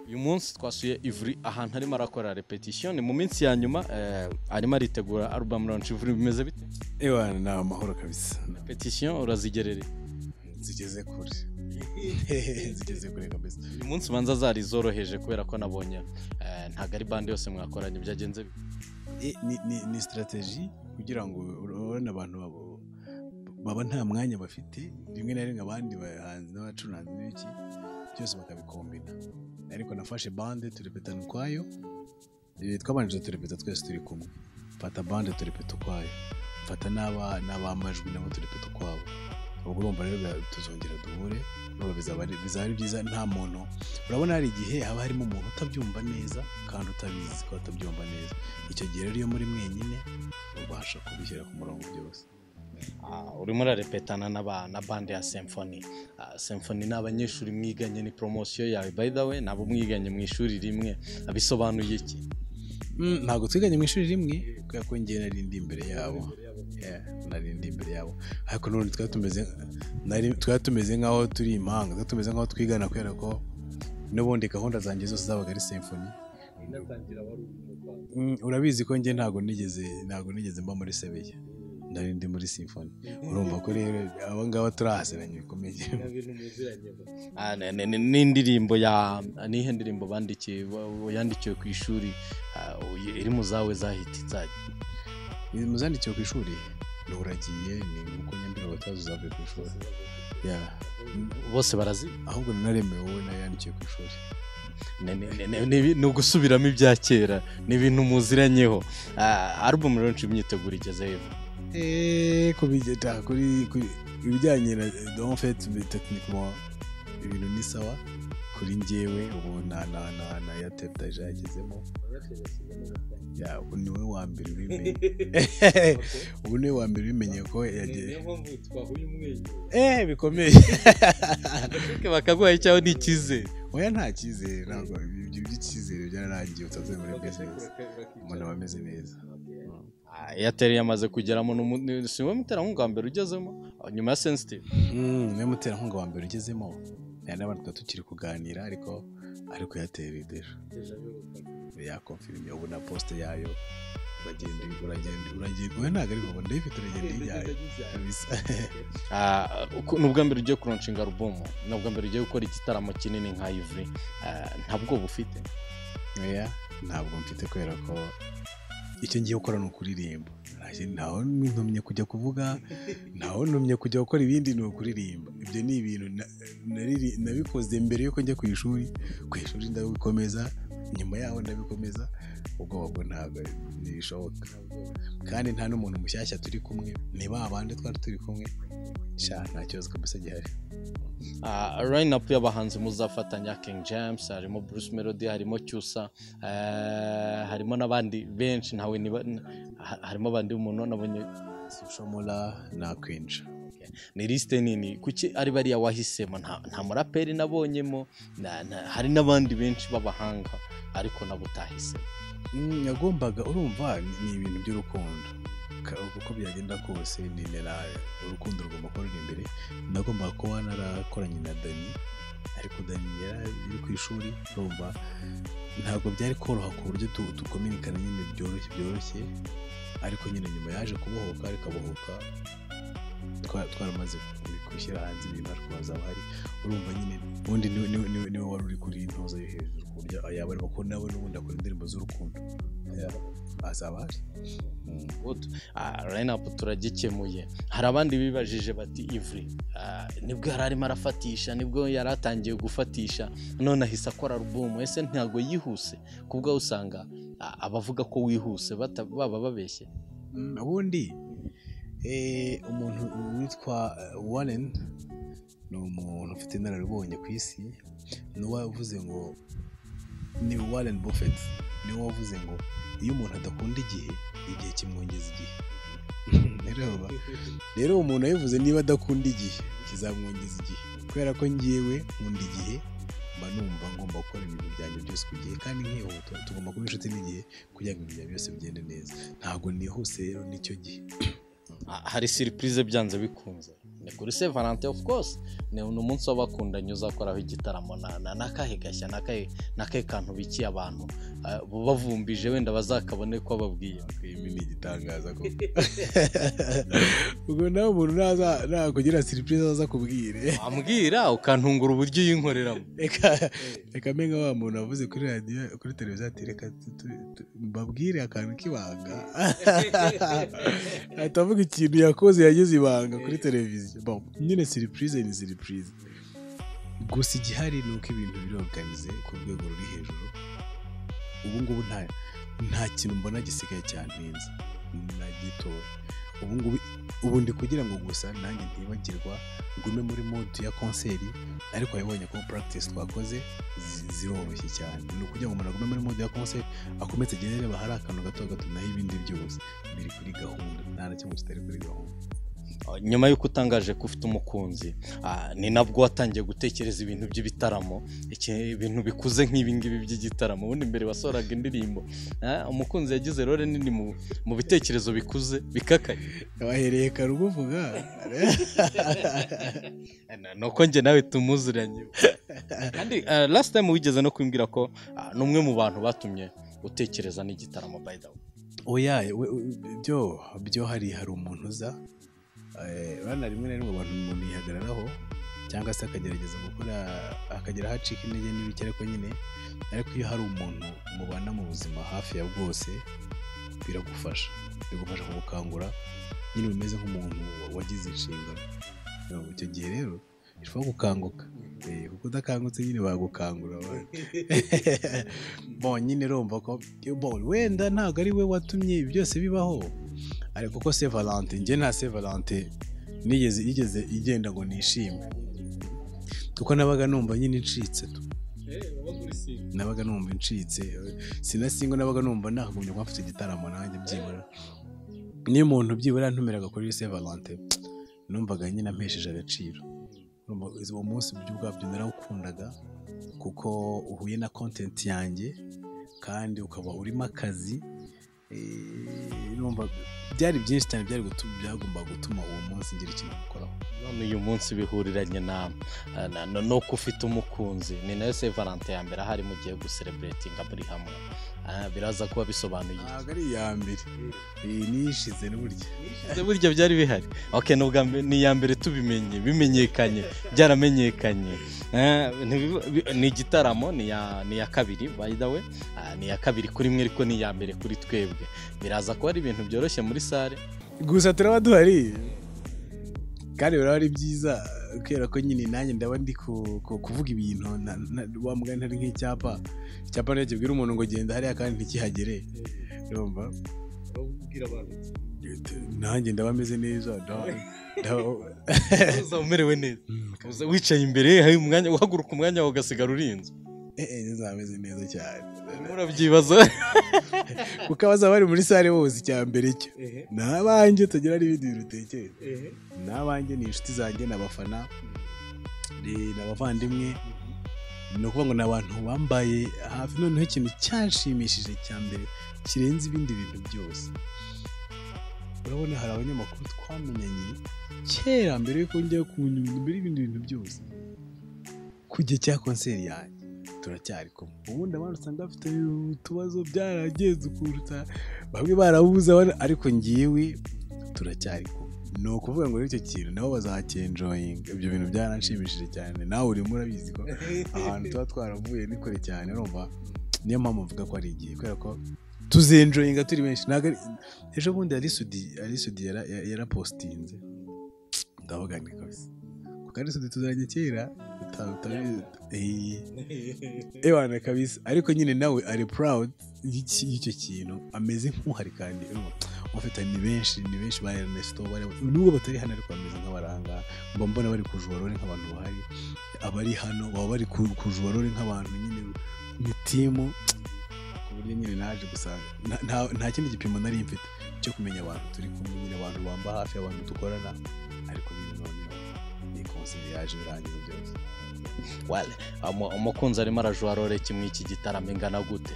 uyu munsi twasuye ivuri ahantu arimo arakora repetition ni mu minsi ya nyuma eh, arimo aritegura album launch ivuri bimeze bite Ewa ni amahoro kabisa repetition urazigerereye zigeze kure zigeze kure kabisa uyu munsi ubanza zari zoroheje kubera ko nabonye eh, ntabwo ari bande yose mwakoranye byagenze bite? E, ni- ni- ni sitarateji kugira ngo urabona abantu babo- baba nta mwanya bafite rimwe na rimwe abandi bahanzi n'abacuranzi n'ibiki byose bakabikombina ariko nafashe bande turepetana ukwayo e, twabanjije turepeta twese turi kumwe mfata bande turepeta ukwayo mfata n'aba- n'abamajwi nabo turepeta ukwabo ubwo urumva rero biba- tuzongera duhure urumva bizaba ari- bizaba ari byiza nta muntu urabona hari igihe haba harimo umuntu utabyumva neza kandi utabizi ko atabyumva neza icyo gihe rero iyo muri mwenyine ubasha kubishyira ku murongo byose Ah, urimo urarepetana n'aba- na bande ya symphony Ah, symphony ni abanyeshuri mwiganye ni promosiyo yawe by the way nabo mwiganye mu ishuri rimwe Ah, bisobanuye iki Mm, ntabwo twiganye mu ishuri rimwe kubera ko njye nari ndi imbere yabo Yeah, nari ndi imbere yabo ariko none twari tumeze nari- twari tumeze nk'aho turi impanga twari tumeze nk'aho twigana kubera ko n'ubundi gahunda zanjye zose zabaga ari symphony Mm, urabizi ko njye ntabwo nigeze ntabwo nigeze mba muri sebeya nari ndi muri symphony urumva ko rero aba ngaba turahasiranye bikomeye Ah, ne- ne- ne- n'indirimbo ya nihe ndirimbo bandikiye wa- wa- yandikiwe ku ishuri ah, uyi- iri mu zawe zahita inzajya muzandikiwe ku ishuri ni uragiye ni uko nyambere batazi uzavuye ku ishuri ya bose barazi ahubwo nanaremewe wowe nayo yandikiwe ku ishuri Ne- ne- ne- ne- ni ibi- ni ugusubiramo ibya kera ni ibintu muziranyeho Ah, album launch imyiteguro igeze hehe? eee kubigeta kuri kuri- ibijyanye na donfet tekinikoma ibintu ni sawa kuri njyewe ubu na na na na ya teptaje yagezemo ya ubu niwe wa mbere ubimenye ubu niwe wa mbere ubimenye ko yagiye eee bikomeye bakaguha icyaho ni icyizere oya nta cyizere ntabwo ibyo by'icyizere byararangiye utavuye muri bizinesi umuntu aba ameze neza Ah, airtel yamaze kugeramo n'umu- ni- si wowe muterankunga wa mbere ugezemo ah, nyuma ya sensitive niwe muterankunga wa mbere ugezemo hari n'abantu tuba tukiri kuganira ariko ariko yateye dejo yakonfirime ubu na posite yayo uragenda uragenda uragenda oya ntabwo ari ubu ndayifite uragenda ijyayo kabisa Ah, uko- ni ubwa mbere ugiye kuronshinga alubumu ni ubwa mbere ugiye gukora igitaramo kinini nka ivuri Ah, nta bwoba ufite oya ntabwo mfite kubera ko icyo ngiye gukora ni ukuririmba Nta kindi- ntaho ntumye kujya kuvuga ntaho ntumye kujya gukora ibindi ni ukuririmba ibyo ni ibintu na- nariri- nabikoze mbere yuko njya ku ishuri ku ishuri ndabikomeza nyuma yaho ndabikomeza ubwoba bwo ntabwo ntibishoboka kandi nta n'umuntu mushyashya turi kumwe ni ba bandi twari turi kumwe sha nta kibazo kabisa gihari Ah, line-up y'abahanzi muzafatanya King James harimo Bruce Melody harimo Cyusa eh, harimo n'abandi benshi ntawe niba n- ha- harimo abandi umuntu nabonye soshomora na kwinja ni liste nini kuki ari bariya wahisemo nta, nta muraperi nabonyemo na, na, hari n'abandi benshi b'abahanga ariko nabo utahise Mm, yagombaga urumva ni ni ibintu by'urukundo Ka- uko byagenda kose ni nera- urukundo rugomba kuba ruri imbere nagombaga kuba narakoranye na dani ariko dani yari ari ku ishuri urumva ntabwo byari koroha ku buryo tu- tukominikana nyine byoroshye byoroshye ariko nyine nyuma yaje kubohoka ariko abohoka twa- twaramaze ku- gushyira hanze ibintu ariko hazaba hari urumva nyine ubundi niwe- niwe niwe- niwe wari uri kuri intoza yo hejuru ku buryo yaba arimo ko nawe n'ubundi akora indirimbo z'urukundo azaba ahari Good. Ah, line-up turagikemuye hari abandi bibajije bati ivuri ah, nibwo yari arimo arafatisha nibwo yari atangiye gufatisha none ahise akora alubumu ese ntabwo yihuse kubwo usanga ah, abavuga ko wihuse bata- baba babeshye Mm, ubundi eh, umuntu witwa eh, warren ni umuntu ufite inararibonye ku isi ni wavuze ngo ni warren buffett ni wavuze ngo iyo umuntu adakunda igihe igihe kimwongeza igihe rero rero uwo muntu yabivuze niba adakunda igihe kizamwongeza igihe kubera ko ngewe nkunda igihe mba numva ngomba gukora ibintu byanjye byose ku gihe kandi nkihuta tugomba kuba inshuti n'igihe kugira ngo ibintu byanjye byose bigende neza ntabwo nihuse rero nicyo gihe Ah, hari siripurize byanze bikunze ni kuri se valante ofu kose ni umunsi w'abakundanye uzakoraho igitaramo na- na- n'akahe gashya n'akahe n'akahe kantu bikiye abantu ah, bavumbije wenda bazakabone ko babwiye ibi ni igitangaza ko ubwo nawe umuntu naza- nakugira siripurize aza akubwire wambwira ukantungura uburyo uyinkoreramo reka reka menya wa muntu wavuze kuri radiyo kuri televiziyo ati reka tu- tu- tu- mbabwire akantu k'ibanga ahita avuga ikintu yakoze yagize ibanga kuri televiziyo Bon, nyine siripurize ni siripurize gusa igihari ni uko ibintu biroganize ku rwego ruri hejuru ubu ngubu nta nta kintu mbona gisigaye cyantinze nagitoye ubu ngubu ubu ndi kugira ngo gusa nanjye ntibagirwa ngume muri mode ya konseri ariko wabonye ko practice twakoze zi- ziroroshye cyane ni ukugira ngo umuntu agume muri mode ya konseri akomeze agende areba hari akantu gato gatumaho ibindi byose biri kuri gahunda nta na kimwe kitari kuri gahunda nyuma y'uko utangaje ko ufite umukunzi ah, ni nabwo watangiye gutekereza ibintu by'ibitaramo iki- ibintu bikuze nk'ibi ngibi by'igitaramo ubundi mbere wasohoraga indirimbo ah, umukunzi yagize role nini mu, mu bitekerezo bikuze bikakaye wahereye kare ubuvuga Na- nuko njye nawe tumuziranye kandi ah, last time wigeze no kumbwira ko ah, ni umwe mu bantu batumye utekereza n'igitaramo by the way oya we- we- byo byo hari hari umuntu uza eh, urabona rimwe na rimwe abantu umuntu yihagararaho cyangwa se akagerageza gukora akagera aho acika intege n'ibiki ariko nyine ariko iyo hari umuntu mubana mu buzima hafi ya bwose biragufasha bigufasha kugukangura nyine bimeze nk'umuntu wa- wagize inshingano Urumva, icyo gihe rero ushobora gukanguka Eh, kuko udakangutse nyine bagukangura abantu bon nyine urumva ko bon wenda ntabwo ari we watumye ibi byose bibaho ariko ko se valante njye nta se valante nigeze igeze igenda ngo nishime kuko nabaga numva nyine ncitse tu nabaga numva incitse sinasingo nabaga numva nagumye kuba mfite igitaramo nanjye byibura niyo umuntu byibura ntumeraga kuri se valante numvaga nyine ampesheje agaciro Urumva, uwo munsi mu buryo bwabyo narawukundaga kuko uhuye na kontenti yanjye kandi ukaba urimo akazi eh, numva byari byinshi cyane byari gutu- byagombaga gutuma uwo munsi ngira ikintu gukoraho none uyu munsi bihuriranye nawe Ah, na- na- nuko ufite umukunzi ni nayo se valante ya mbere ahari mugiye gusereburetinga muri hamwe Ah, biraza kuba bisobanuye iki? ntabwo ari iya mbere iyi niyishize n'uburyo Ese burya byari bihari okay ni ubwa mbere- ni iya mbere tubimenye bimenyekanye byaramenyekanye Ah, ntibiba- bi- ni igitaramo ni iya- ni iya kabiri by the way Ah, ni iya kabiri kuri mwe ariko ni iya mbere kuri twebwe biraza kuba ari ibintu byoroshye muri sale gusa turaba duhari kandi biraba ari byiza kubera ko nyine nanjye ndaba ndi ku- ku- kuvuga ibintu na- na- wa mugani hari nk'icyapa icyapa rero kibwira umuntu ngo genda hariya kandi ntikihagere urumva nanjye ndaba meze neza ndaba- ndaba- uzaba umerewe neza Mm, uza wicaye imbere hari umwanya uhaguruka umwanya wawe ugasigara urinzwe eh, eh, ndaba meze neza cyane murabyibaza kuko abazaba bari muri sare bose icya mbere cyo ni abanjye tugira n'ibindi bintu utekereza ni abanjye ni inshuti zanjye ni abafana ni ni abavandimwe ni ukuvuga ngo ni abantu bambaye hafi noneho ikintu cyanshimishije cya mbere kirenze ibindi bintu byose urabona hari abanyamakuru twamenyanye kera mbere yuko njya ku nyundo mbere y'ibindi bintu byose ku gihe cya konseri yanjye turacyari kumwe ubundi abandi usanga bafite utubazo byaragenze ukuntu uta- bamwe barabuze abandi- ariko ngiwe turacyari kumwe ni ukuvuga ngo rero icyo kintu nabo bazakenjoyinga ibyo bintu byaranshimishije cyane nawe urimo urabizi ko ahantu tuba twaravuye ni kure cyane urumva niyo mpamvu mvuga ko ari igihe kubera ko tuzenjoyinga turi benshi ntabwo ari ejo bundi arisudi arisudi yara- ya- yarapositinze ndavuga ni kabisa kuko arisudi tuzajya kera uta- utabizi Eh. Ewana kabisa ariko nyine nawe ari proud y'iki- y'icyo kintu ameze nk'uhari kandi urumva, abafite ni benshi ni benshi ba Ernesto bari nubwo batari hano ariko bameze nk'abaranga mba mbona bari kujura rore nk'abantu bahari abari hano baba bari ku- kujura rore nk'abantu nyine mu timu ku buryo nyine naje gusanga nta- nta- nta kindi gipimo nari mfite cyo kumenya abantu turi kumwe nyine abantu bamba hafi abantu dukorana ariko nyine noneho ni konseri yaje birangiza byose Wale, umu- umukunzi arimo arajuha role kimwe iki gitaramo ingana gute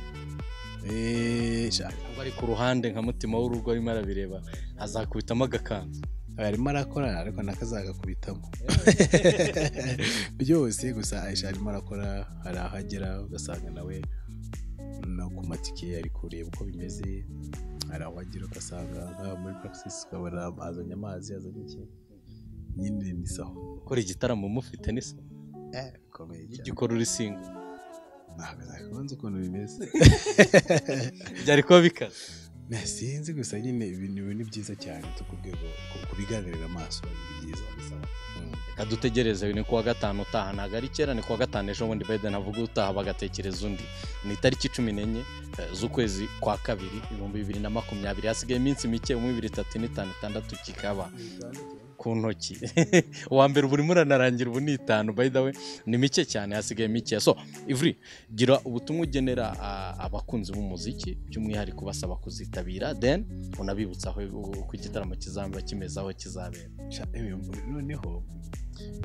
eee shaka cyangwa ari ku ruhande nka mutima w'urugo arimo arabireba azakubitamo agakanzu arimo arakorana ariko nakazagakubitamo byose gusa Aisha arimo arakora hari aho agera ugasanga nawe no ku matike ari kureba uko bimeze hari aho agera ugasanga nk'aho muri praxis ukabona azanye amazi azanye iki nyine ni sawa gukora igitaramo mufite ni se bikomeye cyane igikora uri singo ntabwo ukuntu bimeze byari kuba bikaze nasinzi gusa nyine ibintu ibi ni byiza cyane tu ku rwego ku- kubigaragarira amaso ni byiza bisaba reka dutegereze ni kuwa gatanu utaha ntabwo ari kera ni kuwa gatanu ejo bundi Biden avuga utaha bagatekereza undi ni itariki cumi n'enye eh, z'ukwezi kwa kabiri ibihumbi bibiri na makumyabiri hasigaye iminsi mike umwe bibiri itatu n'itanu itandatu kikaba ku ntoki uwa mbere ubu urimo uranarangira ubu ni itanu by the way ni mike cyane hasigaye mike so ivuri gira ubutumwa ugenera ah, abakunzi b'umuziki by'umwihariko basaba kuzitabira then unabibutsa aho uko igitaramo kizaba kimeze aho kizabera Sha, eh, noneho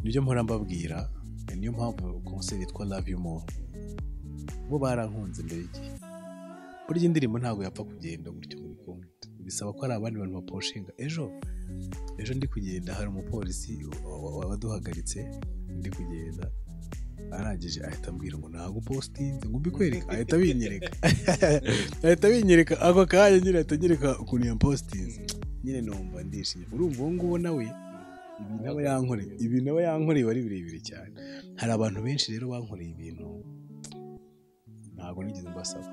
nibyo mpora mbabwira niyo mpamvu konseri yitwa love you more bo barankunze mbere y'igihe burya indirimbo ntabwo yapfa kugenda gutyo muri kumwe bisaba ko hari abandi bantu baposhinga ejo ejo ndi kugenda hari umupolisi wa- wa- waduhagaritse ndi kugenda arangije ahita ambwira ngo ntabwo positinze ngo mbikwereka ahita abinyereka ahita abinyereka ako kanya nyine ahita anyereka ukuntu yampositinze nyine numva ndishimye urumva uwo nguwo nawe ibi nawe yankoreye ibi nawe yankoreye wari birebire cyane hari abantu benshi rero bankoreye ibintu ntabwo nigeze mbasaba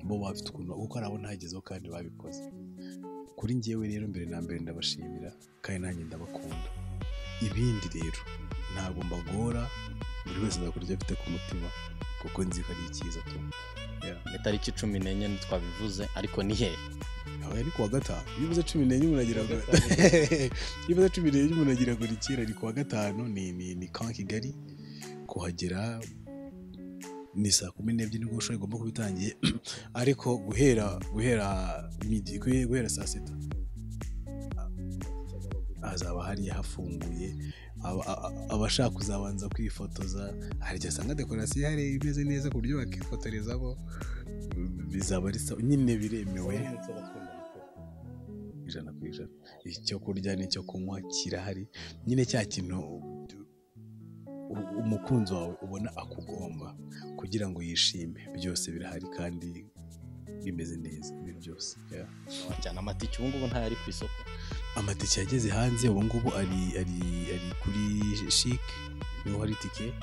bo bafite ukuntu kuko hari abo ntagezeho kandi babikoze kuri njyewe rero mbere na mbere ndabashimira kandi nanjye ndabakunda ibindi rero ntabwo mbagora buri wese azakora ibyo afite ku mutima kuko nzi ko ari icyiza tu ni tariki cumi n'enye ntitwabivuze ariko ni hehe nawe ni kuwa gatanu iyo uvuze cumi n'enye umuntu agira ngo iyo uvuze cumi n'enye umuntu agira ngo ni kera ni kuwa gatanu ni ni ni kawa kigali kuhagera ni saa kumi n'ebyiri nibwo ushobora igomba kuba itangiye ariko guhera guhera midi guhe- guhera saa sita hazaba hariya hafunguye aba- a- a- abashaka kuzabanza kwifotoza hari igihe asanga dekorasiyo ihari imeze neza ku buryo bakifotorezamo bizaba ari sawa nyine biremewe ijana ku ijana icyo kurya n'icyo kunywa kirahari nyine cya kintu u- u- umukunzi wawe ubona akugomba kugira ngo yishime byose birahari kandi bimeze neza ibintu byose yeah. cyane amatike ubu ngubu ntayo ari ku isoko amatike yageze hanze ubu ngubu ari ari ari kuri shike niho hari itike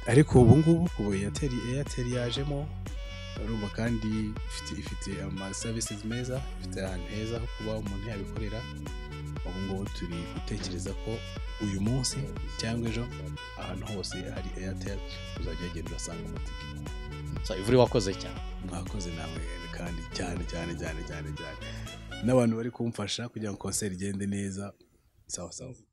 ariko ubu ngubu ku eyateri eyateri yajemo urumva kandi ifite ifite amasavisizi meza ifite ahantu heza ho kuba umuntu yabikorera ubu ngubu turi gutekereza ko uyu munsi cyangwa ejo ahantu hose hari eyateri uzajya ugenda urasanga amatike so ivuri wakoze cyane mwakoze namwe kandi cyane cyane cyane cyane cyane n'abantu bari kumfasha kugira ngo konseri igende neza sawa sawa